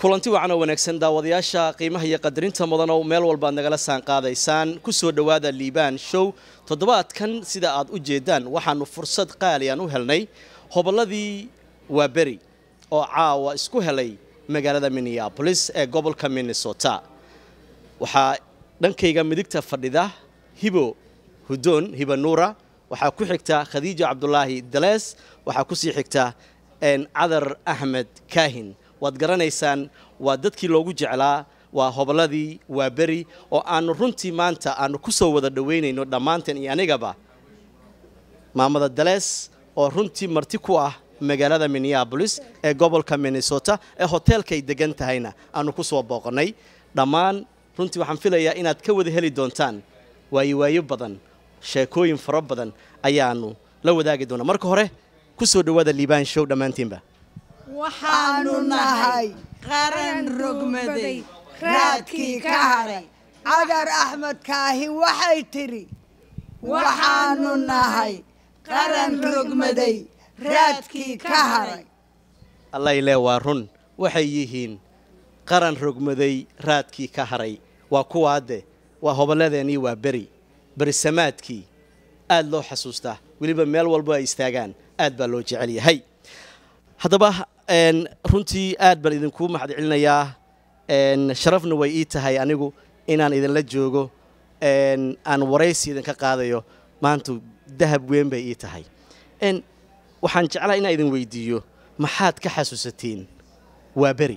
kulanti wacan oo wanaagsan daawadayaasha qiimaha iyo qadarinta mudan oo meel walba ad nagala saan qaadaysaan ku soo dhowaada liibaan show toddobaadkan sida aad u jeedaan waxaanu fursad qaaliyan u helnay hobolladii waaberi oo caawa isku helay magaalada minneabolis ee gobolka minnesota waxaa dhankayga midigta fadhida hibo hudoon hiba nuura waxaa ku xigta khadiija cabdulaahi dalees waxaa kusii xigta cadar axmed kaahin waad garanaysaan waa dadkii loogu jeclaa waa hobolladii waa beri oo aanu runtii maanta aanu ku soo wada dhoweynayno dhammaanteen iyo anigaba maamada dalees oo runtii marti ku ah magaalada minneabolis ee gobolka minnesota ee hoteelkay degan tahayna aanu ku soo booqannay dhammaan runtii waxaan filayaa inaad ka wada heli doontaan waayo waayo badan sheekooyin fara badan ayaanu la wadaagi doonaa marka hore ku soo dhowaada liibaan show dhammaantiinba waxaanu nahay qaran rogmaday raadkii ka haray cadar axmed kaahi waxay tidhi waxaanu nahay qaran rogmaday raadkii ka haray allayle waa run waxay yihiin qaran rogmaday raadkii ka haray waa kuwaade waa hobolladeenii waa beri berisamaadkii aad loo xasuustaa weliba meel walbo ay istaagaan aad baa loo jecel yahay haddaba runtii aad baan idinkuu mahad celinayaa sharafna way ii tahay anigu inaan idinla joogo aan waraysi idinka qaadayo maanta dahab weyn bay ii tahay waxaan jeclaa inaan idin weydiiyo maxaad ka xasuusatiin waa beri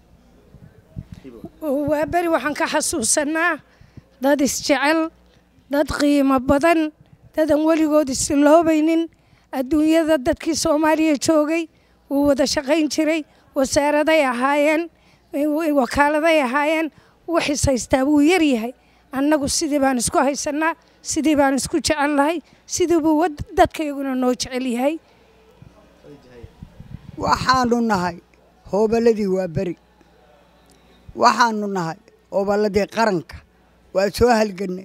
waa beri waxaan ka xasuusanaa dad isjecel dad qiimo badan dadan weligood isloobaynin adduunyada dadkii soomaaliya joogay wuu wada shaqayn jiray wasaaraday ahaayeen wakaaladay ahaayeen waxis haystaa wuu yaryahay annagu sidii baan isku haysanaa sidii baan isku jecel lahay sidii buu dadkayguna noo jecel yahay waxaanu nahay hooballadii waa beri waxaanu nahay hooballadii qaranka waa soo halgannay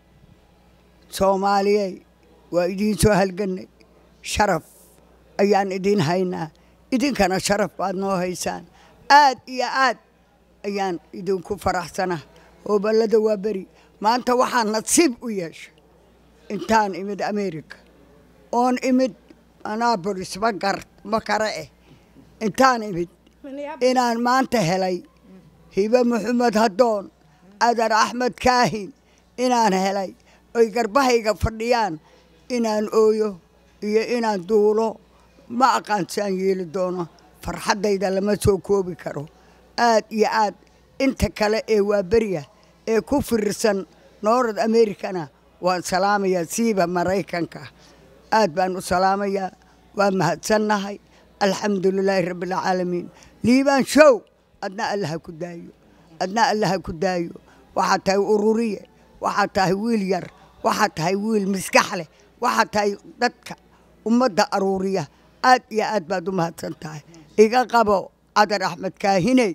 soomaaliyey waa idiin soo halgannay sharaf ayaan idiin haynaa idinkana sharaf baad noo haysaan aad iyo aad ayaan idinku faraxsanaa hooballada waa beri maanta waxaa nasiib u yeeshay intaan imid america oon imid anabolis magar ma kare eh intaan imid inaan maanta helay hibe maxamed haddoon cadar axmed kaahin inaan helay oy garbahayga fadhiyaan inaan ooyo iyo inaan duulo ma aqaan si aan yeeli doono farxaddayda lama soo koobi karo aad iyo aad inta kale ee waa beriya ee ku fiirsan noorad americana waan salaamayaa siiba maraykanka aad baan u salaamayaa waa mahadsannahay alxamdulilaahi rabbialcaalamiin liibaan show adna allaha ku daayo adna allaha ku daayo waxaad tahay ururiye waxaad tahay wiil yar waxaad tahay wiil miskax leh waxaad tahay dadka ummadda aruuriya aad iyo aad baad u mahadsan tahay iga qabo cadar axmed kaahiney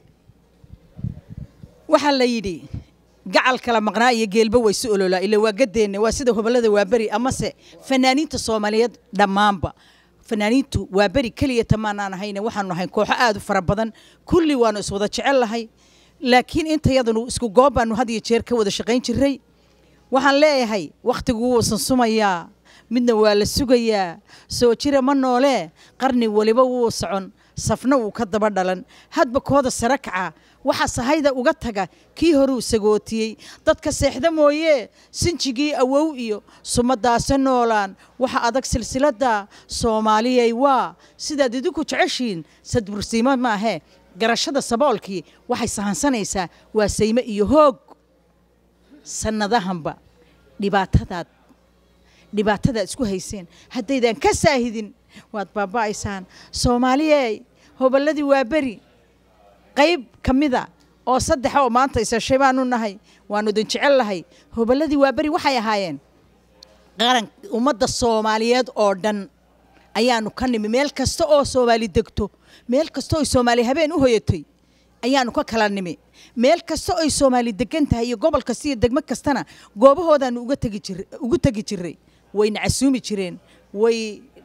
waxaa la yidhi gacal kala maqnaa iyo geelba way si ololaa ila waa gadeenne waa sida hobollada waaberi amase fanaaniinta soomaaliyeed dhammaanba fanaaniintu waa beri keliya tamaanaan ahayne waxaanu nahay kooxo aad u fara badan kulli waanu iswada jecel lahay laakiin intayadanu isku goob baanu had iyo jeer ka wada shaqayn jiray waxaan leeyahay wakhtigu wuu sansumayaa midna waa la sugayaa soo jira ma noolee qarni weliba wuu socon safna wuu ka daba dhalan hadba kooda sare kaca waxa sahayda uga taga kii horuu sagootiyey dadka seexda mooyee sinjigii awow iyo sumadaase noolaan waxa adag silsiladda soomaaliyay waa sidaad idinku jeceshiin sadbursiimo maahee garashada saboolkii waxay sahansanaysaa waa sayme iyo hoog sannadahanba dhibaatadaad dhibaatadaad isku hayseen haddaydan ka saahidin waad baaba'aysaan soomaaliyey hobolladii waa beri qayb ka mida oo saddexa oo maanta isashay baanu nahay waanu idin jecel lahay hobolladii waa beri waxay ahaayeen qaran ummadda soomaaliyeed oo dhan ayaanu ka nimi meel kasta oo soomaali degto meel kasta oo soomaali habeen u hoyatay ayaanu ka kala nimi meel kasta oy soomaali degan tahay iyo gobol kasta iyo degmo kastana goobahoodaanu uga tegi jir ugu tegi jiray wayna casuumi jireen way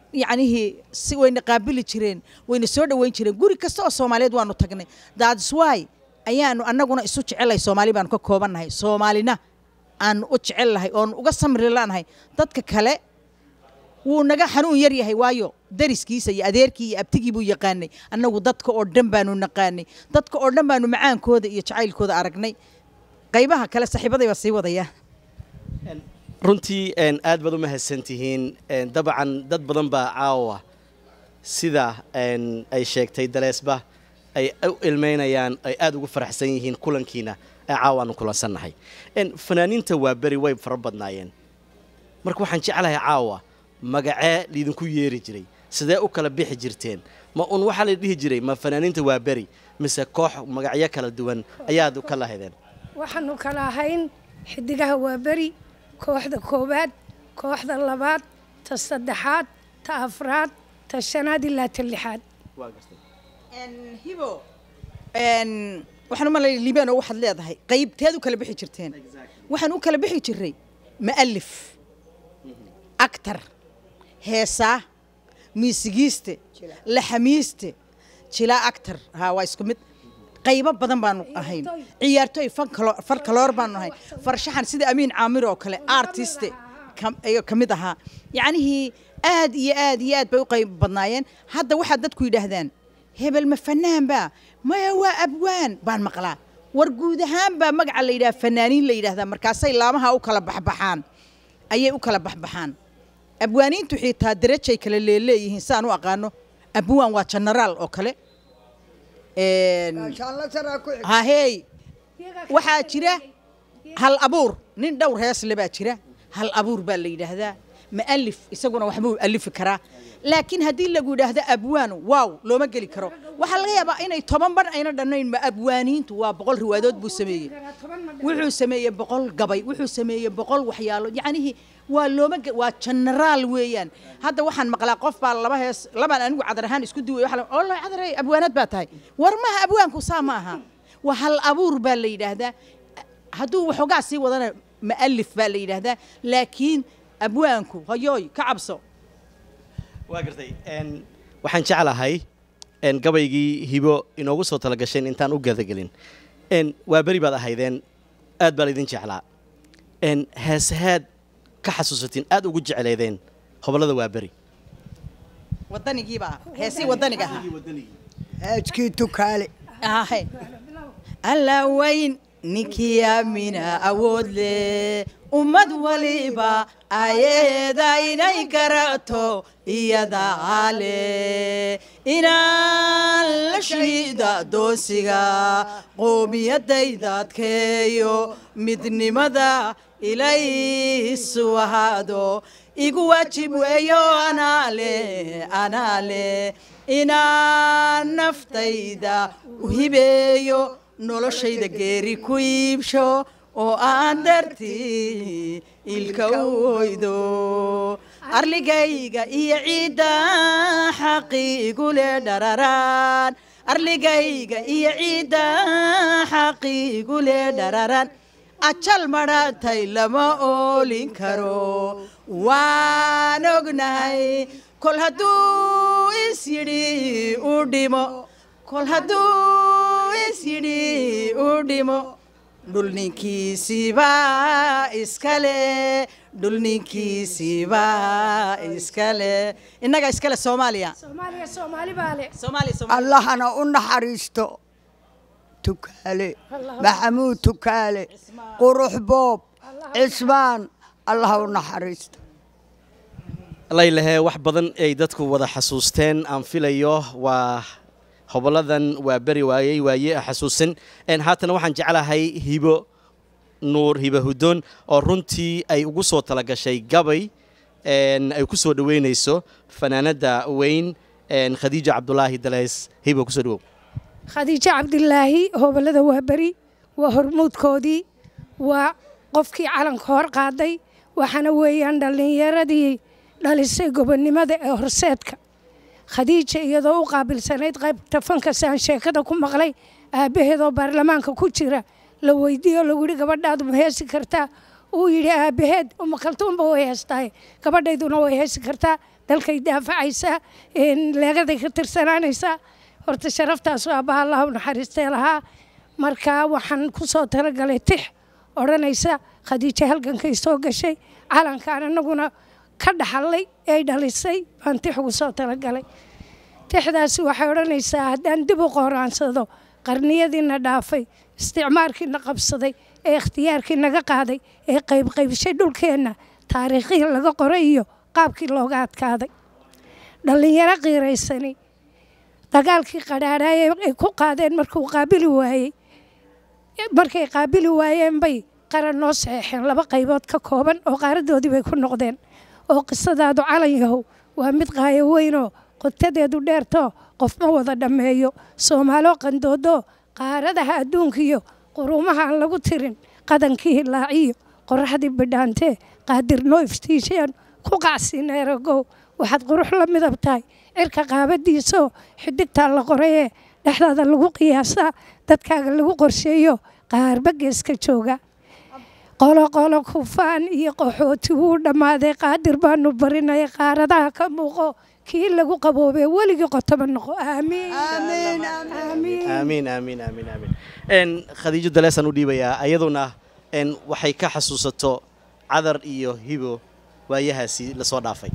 yacnihii si wayna qaabili jireen wayna soo dhoweyn jireen guri kasta oo soomaaliyeed waanu tagnay that's why ayaanu annaguna isu jecelnahay soomaali baanu ka koobannahay soomaalina aanu u jecelnahay oonu uga samri lanahay dadka kale wuu naga xanuun yar yahay waayo dariskiisa iyo adeerkii iyo abtigii buu yaqaanay annagu dadka oo dhan baanu naqaanay dadka oo dhan baanu macaankooda iyo jacaylkooda aragnay qaybaha kale saaxiibaday baa sii wadaya runtii een, aad baad u mahadsantihiin een, dabcan dad badan baa caawa sida een, ay sheegtay daleesba ay u ilmeynayaan ay aad ugu faraxsan yihiin kulankiina ee caawa aanu kulansannahay een, fanaaniinta waa beri way fara badnaayeen marka waxaan jeclahay caawa magacee liidinku yeeri jiray sidee u kala bixi jirteen ma un waxaa la dhihi jiray ma fanaaniinta waa beri mise koox magacyo kala duwan ayaad ka lahaydeen waxaanu kala ahayn xidigaha waa beri kooxda koowaad kooxda labaad ta saddexaad ta afraad ta shanaad ilaa ta lixaad hibo waxaan u malay liibaan oo waxaad leedahay qaybteed u kala bixi jirteen waxaan u kala bixi jiray ma'alif actar heesaa miisigiiste laxamiiste jilaa actar haa waa isku mid qaybo badan baanu ahayn ciyaartooy fankalo- farkaloor baanu ahayn farshaxan sida amiin caamir oo kale artiste kam- ayuu ka mid ahaa yacnihii aad iyo aad iyo aad bay u qayb badnaayeen hadda waxaad dadku yidhaahdaan hebel ma fanaan baa maya waa abwaan baan maqlaa war guud ahaan baa magaca la yidhaha fanaaniin la yidhahdaa markaasay laamaha u kala baxbaxaan ayay u kala baxbaxaan abwaaniintu xitaa darajay kale leeleeyihiin saan u aqaano abwaan waa genaraal oo kale Een, Inshallah saraa ku xig. hahey waxaa jira hal abuur nin dhowr heesle baa jira hal abuur baa la yidhaahdaa ma'alif isaguna waxbuu alifi karaa laakiin haddii lagu yidhaahdo abwaan waaw looma geli karo waxaa laga yaabaa inay toban bar ayna dhannayn ma abwaaniintu waa boqol riwaadood buu sameeyey wuxuu sameeyey boqol gabay wuxuu sameeyey boqol waxyaalo yacnihii waa looma ge- waa genaraal weeyaan hadda waxaan maqlaa qof baa laba hees labaan anigu cadar ahaan isku duway waxa la- ollah cadaray abwaanad baa tahay war maha abwaanku saa ma aha waa hal abuur baa la yidhaahdaa hadduu waxoogaa sii wadana ma'alif baa la yidhaahdaa laakiin abwaanku hoyooy ka cabso waa gartay n waxaan jeclahay n gabaygii hibo inoogu soo talagasheen intaan u gadagelin n waa beri baad ahaydeen aad baa laydin jeclaa n heesahaad ka xasuusatiin aad ugu jecleedeen hobollada waa beri wadanigiibaa heesii wadaniga ahaa haajkii tukaale ahay alla weyn ninkii aamina awood leh ummad waliba ayeeda inay garato iyadaa leh inaan la shiida doosiga qoomiyadayda adkeeyo midnimada ilaysu ahaado igu waajib weeyo anaa leh anaa leh inaan naftayda u hibeeyo noloshayda geeri ku iibsho oo aan dartii ilka u hoydo arligayga iyo ciidda xaqiigu le dhararaan arligayga iyo ciidda xaqiigu le dhararaan ajal madhaatay lama oolin karo waan ognahay kol hadduu is yidhi u dhimo kol hadduu is yidhi u dhimo dhul ninkiisiibaa iskale dhul ninkiisiibaa iskale innaga iskale soomaaliya soomaaliya soomaali baa leh soomaaliya soomaaliya allahana u naxariisto tukaale maxamuud tukaale qurux boob cismaan allah u naxariisto laylahee wax badan ay dadku wada xasuusteen aan filayo waa hobolladan waa beri waayey waaye xasuusin n haatana waxaan jeclahay hibo nuur hibo hudoon oo runtii ay ugu soo talagashay gabay n ay ku soo dhoweynayso fanaanada weyn n khadiija cabdulaahi daleys hibo kusoo dhawow khadiijo cabdilaahi hobolada waa beri waa hormuudkoodii waa qofkii calanka hor qaaday waxaana weeyaan dhallinyaradii dhalisay gobonnimada ee horseedka khadiija iyadoo u qaabilsanayd qaybta fankasaan sheekada ku maqlay aabbaheedoo baarlamaanka ku jira la weydiiyo lagu yidhi gabadhaadu ma heesi kartaa uu yidhi aabbaheed uma kaltuunba way heestahay gabadhayduna way heesi kartaa dalkay daafacaysaa leegaday ka tirsanaanaysaa horta sharaftaas aabbaha allah u naxariistee lahaa marka waxaan ku soo talagalay tix odhanaysa khadiijo halgankay soo gashay calankaan annaguna ka dhaxallay ay dhalisay baan tix ugu soo talagalay tixdaasi waxay odhanaysaa haddaan dib u qooraansado qarniyadiina dhaafay isticmaarkiina qabsaday ee ikhtiyaarkii naga qaaday ee qaybqaybshay dhulkeenna taariikhihii laga qoray iyo qaabkii looga adkaaday dhallinyaro qiiraysani dagaalkii qadhaadhaay ay ku qaadeen markuu qaabili waayey markay qaabili waayeen bay qaran noo saxeexeen laba qaybood ka kooban oo qaaradoodii bay ku noqdeen oo qisadaadu calan yahow waa mid qaayo weynoo qotadeedu dheertoo qof ma wada dhammeeyo soomaaloo qandoodoo qaaradaha adduunkiyo quruumaha aan lagu tirin qadankii hilaaciyo qoraxdii bidhaantee qaadirnoo iftiisheen ku qacsineeragow waxaad qurux la midab tahay cirka qaabadiisoo xidigtaa la qorayee dhexdaada lagu qiyaasaa dadkaaga lagu qorsheeyo qaarba geeska jooga qoloqolo kufaan iyo qaxooti wuu dhammaaday qaadir baanu barinaya qaaradaha ka muuqo kii lagu qaboobee weligii qotoma noqo aamiin aamiin aamiin aamiin aamiin n khadiijo daleesaan u dhiibayaa ayaduna n waxay ka xasuusato cadar iyo hibo waayahaasi lasoo dhaafay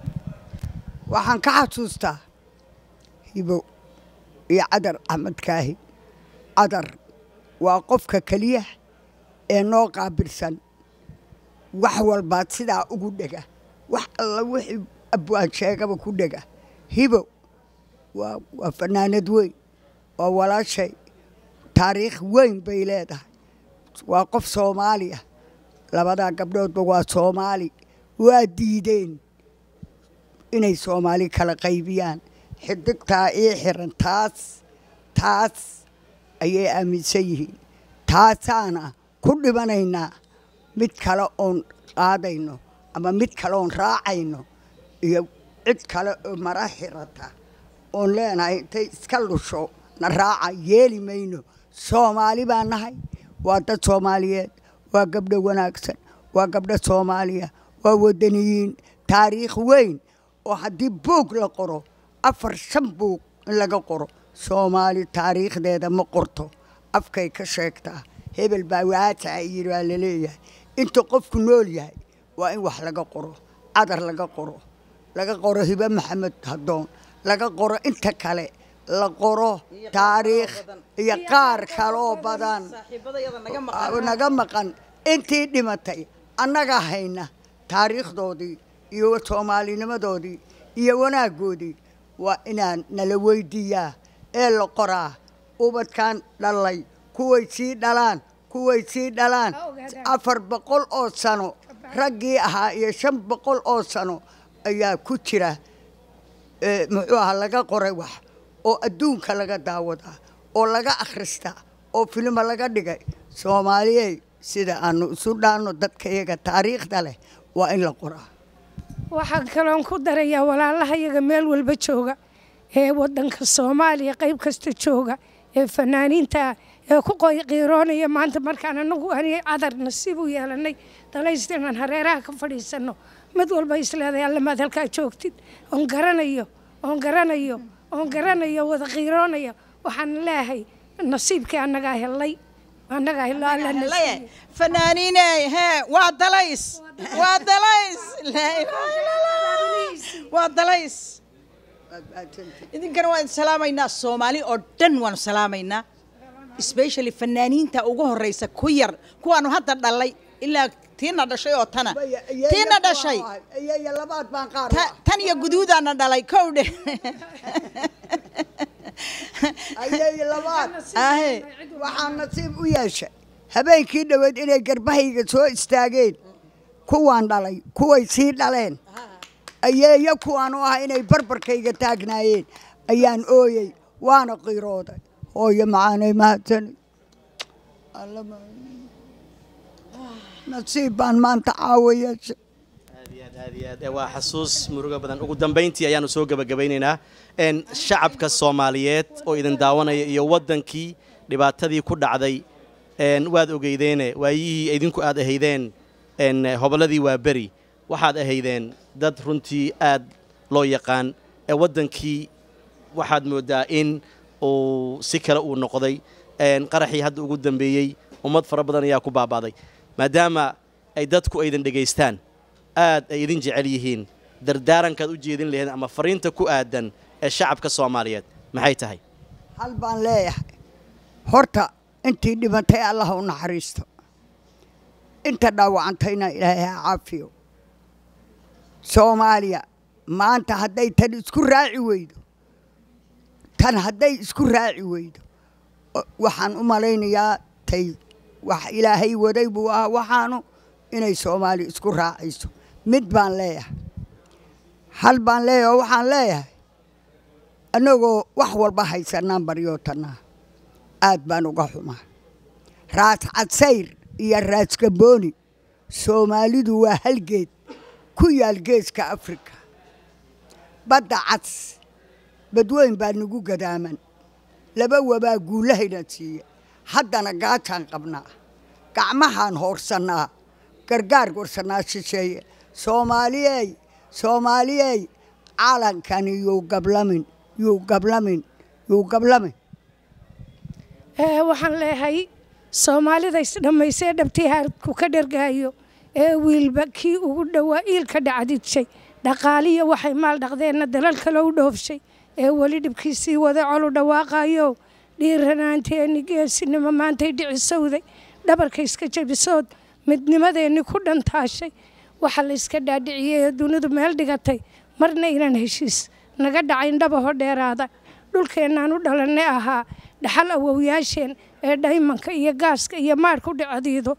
waxaan ka xasuustaa hibo iyo cadar axmed kaahi cadar waa qofka keliya ee noo qaabilsan wax walbaad sidaa ugu dhega wax alla wixii abwaan sheegaba ku dhega hibo waa waa fanaanad weyn waa walaashay taariikh weyn bay leedahay waa qof soomaaliya labadaa gabdhoodba waa soomaali waa diideen inay soomaali kala qaybiyaan xidigtaa ii xiran taas taas ayay aaminsan yihiin taasaana ku dhimanaynaa mid kale oon qaadayno ama mid kale oon raacayno iyo cid kale oo mara xirata oon leenahay intay iska lusho na raaca yeeli mayno soomaali baa nahay waa dad soomaaliyeed waa gabdho wanaagsan waa gabdho soomaaliya waa wadaniyiin taariikh weyn oo haddii buug la qoro afar shan buug in laga qoro soomaali taariikhdeeda ma qorto afkay ka sheegtaa hebel baa waataa yidhi waa laleeyahay inta qofku nool yahay waa in wax laga qoro cadar laga qoro laga qoro hibe maxamed hadoon laga qoro inta kale la qoro taariikh iyo qaar kaloo badan naga maqan intii dhimatay annaga hayna taariikhdoodii iyo soomaalinimadoodii iyo wanaaggoodii waa inaan nala weydiiyaa ee la qoraa ubadkan dhalay kuway sii dhalaan kuway sii dhalaan afar boqol oo sano raggii ahaa iyo shan boqol oo sano ayaa ku jira muxuu ahaa laga qoray wax oo adduunka laga daawadaa oo laga akhristaa oo filima laga dhigay soomaaliyey sida aanu isu dhaanno dadka iyaga taariikhda leh waa in la qoraa waxaan kaloon ku darayaa walaalaha iyaga meel walba jooga ee waddanka soomaaliya qayb kasta jooga ee fanaaniinta ee ku qiiroonaya maanta markaan anagu ani cadar nasiib u yeelanay dalaysta inaan hareeraha ka fadhiisanno mid walba isleedahay allamaad halkaa joogtid oon garanayo oon garanayo oon garanayo wada qiiroonaya waxaan leeyahay nasiibkii annagaa helay annagaa helo alla nasiib fanaaniiney hee waa dalays waa dalays laa ilaaha illa allah waa dalays idinkana waan salaamaynaa soomaali oo dhan waanu salaamaynaa especially fanaaniinta ugu horeysa ku yar kuwaanu hadda dhalay ilaa tiina dhashay oo tana tiina dhashay iyo labaad baan qaar ta- tan iyo guduudaana dhalay kow dhe ayay labaad ahe waxaa nasiib u yeeshay habeenkii dhoweed inay garbahayga soo istaageen kuwaan dhalay kuway sii dhaleen ayeeyo kuwaan u ah inay barbarkayga taagnaayeen ayaan ooyey waana qiirooday hooyo macaanay mahadsanid Alla ma- nasiib baan maanta caawa yeeshay aad iyo aad aad iyo aad waa xasuus murugo badan ugu dambayntii ayaanu soo gebagabaynaynaa n shacabka soomaaliyeed oo idin daawanaya iyo waddankii dhibaatadii ku dhacday n waad ogeydeene waayihii idinku aad ahaydeen n hobolladii waa beri waxaad ahaydeen dad runtii aad loo yaqaan ee waddankii waxaad mooddaa in uu si kale uu noqday qaraxii hadda ugu dambeeyey ummad fara badan ayaa ku baaba'day maadaama ay dadku aydan dhegaystaan aad ay idin jecel yihiin dardaarankaad u jeedin lahayd ama fariinta ku aadan ee shacabka soomaaliyeed maxay tahay hal baan leeyahay horta intii dhibantay allah u naxariisto inta dhaawacantayna ilaahay ha caafiyo soomaaliya maanta hadday tan isku raaci weydo tan hadday isku raaci weydo waxaan u malaynayaa tay wax ilaahay waday buu ahaa waxaanu inay soomaaliya isku raacayso mid baan leeyahay hal baan leeyahay oo waxaan leeyahay annagoo wax walba haysanaan baryootanaa aad baan uga xumaa raas cadsayr iyo raas gabooni soomaalidu waa halgeed ku yaal geeska afrika badda cads badweyn baa nagu gadaaman laba wabaa guulahayna siiya haddana gaajaan qabnaa gacmahaan hoorsannaa gargaar warsannaa shisheeye soomaaliyey soomaaliyey calankani yuu gablamin yuu gablamin yuu gablamin waxaan leeyahay soomaalida isdhammaysee dhabtii haadku ka dhargaayo ee wiilba kii ugu dhowaa iilka dhacdidshay dhaqaaliya waxay maal dhaqdeenna dalal kale u dhoofshay ee weli dhibkiisii wada colu dhawaaqayo dhiiranaanteenni geesinimo maantay dhicisowday dhabarka iska jebisood midnimadeenni ku dhantaashay waxa la iska dhaadhiciyey ee dunidu meel dhigatay marna inaan heshiis naga dhacayn dhabaho dheeraada dhulkeennaan u dhalannay ahaa dhaxal awowyaasheen ee dhaymanka iyo gaaska iyo maadhku dhicadiido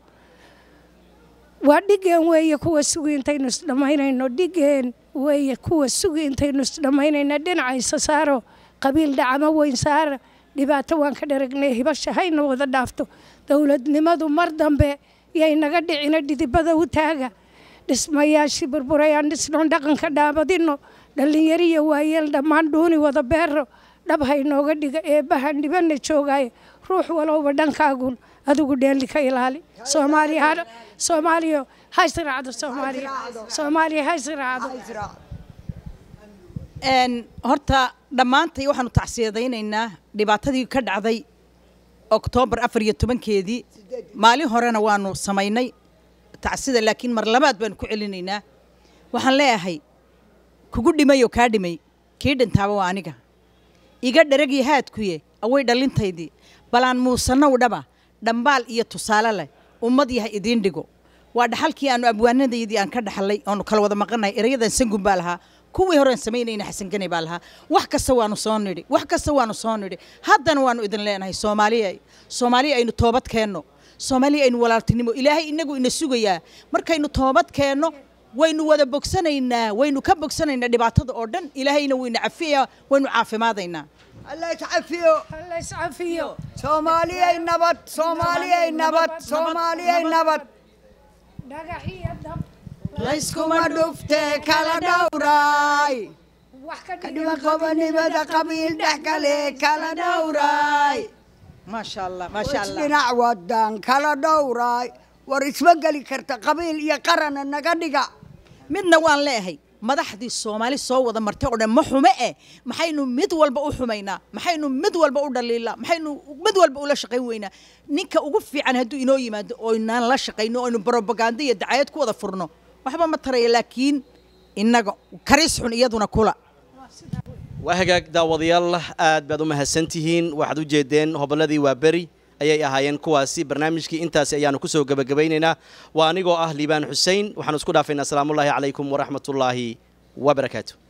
waa dhigeen weeye kuwa sugi intaynu isdhammaynayno dhigeen weeye kuwa sugi intaynu isdhammaynayna dhinacaysa saaro qabiil dhacamo weyn saara dhibaato waan ka dharagnay hibasha hayna wada dhaafto dowladnimadu mar dambe yay naga dhicina dhidibada u taaga dhismayaashii burburayaan dhisnoon dhaqanka dhaabadino dhallinyariya waayeel dhammaan dhuuni wada beero dhab haynooga dhiga eebbahan dhibana joogaaye ruux walowba dhankaagun adigu dheeli ka ilaali soomaaliya soomaaliya ha israacdo soomaaliya soomaaliya ha israacdo horta dhammaantay waxaanu tacsiyadaynaynaa dhibaatadii ka dhacday oktoobar afar iyo tobankeedii maalin horena waanu samaynay tacsida laakiin mar labaad baanu ku celinaynaa waxaan leeyahay kugu dhimay oo kaa dhimay kii dhintaaba waa aniga iga dharagii haadkuye away dhalintaydii balaan muusannow dhaba dhambaal iyo tusaale leh ummad yahay idiin dhigo waa dhaxalkii aanu abwaanadaydii aan ka dhaxlay oonu kala wada maqanahay erayadan sangun baa lahaa kuwii horeen samaynayna xasan gane baa lahaa wax kasta waanu soo nidhi wax kasta waanu soo nidhi haddana waanu idin leenahay soomaaliya soomaaliya aynu toobad keenno soomaaliya aynu walaaltinimo ilaahay inagu ina sugayaa markaynu toobad keenno waynu wada bogsanaynaa waynu ka bogsanaynaa dhibaatada oo dhan ilaahayna wayna cafiyaa waynu caafimaadaynaa alla iscafiyo alla iscafiyo soomaaliyey nabad soomaaliyey nabad soomaaliyey nabad dhagax iyo dab layskuma dhuftee kala dhowraay wax ka kadhiba qobanimada qabiil dhex kale kala dhowraay maasha allah maasha allah dhinac wadan kala dhowraay war isma geli karta qabiil iyo qarana naga dhiga midna waan leeyahay madaxdii soomaali soo wada martay oo dhan ma xume eh maxaynu mid walba u xumaynaa maxaynu mid walba u dhaliilaa maxaynu mid walba ula shaqayn weynaa ninka ugu fiican hadduu inoo yimaado oynaan la shaqayno oynu brobaganda iyo dacayad ku wada furno waxba ma taraya laakiin innaga karis xun iyaduna kula waa hagaag daawadayaal aad baad u mahadsantihiin waxaad u jeedeen hobolladii waa beri ayay ahaayeen kuwaasi barnaamijkii intaasi ayaanu kusoo gebagabaynaynaa waa anigoo ah liibaan xusein waxaanu isku dhaafaynaa asalaamullaahi calaykum waraxmatullaahi wabarakaatu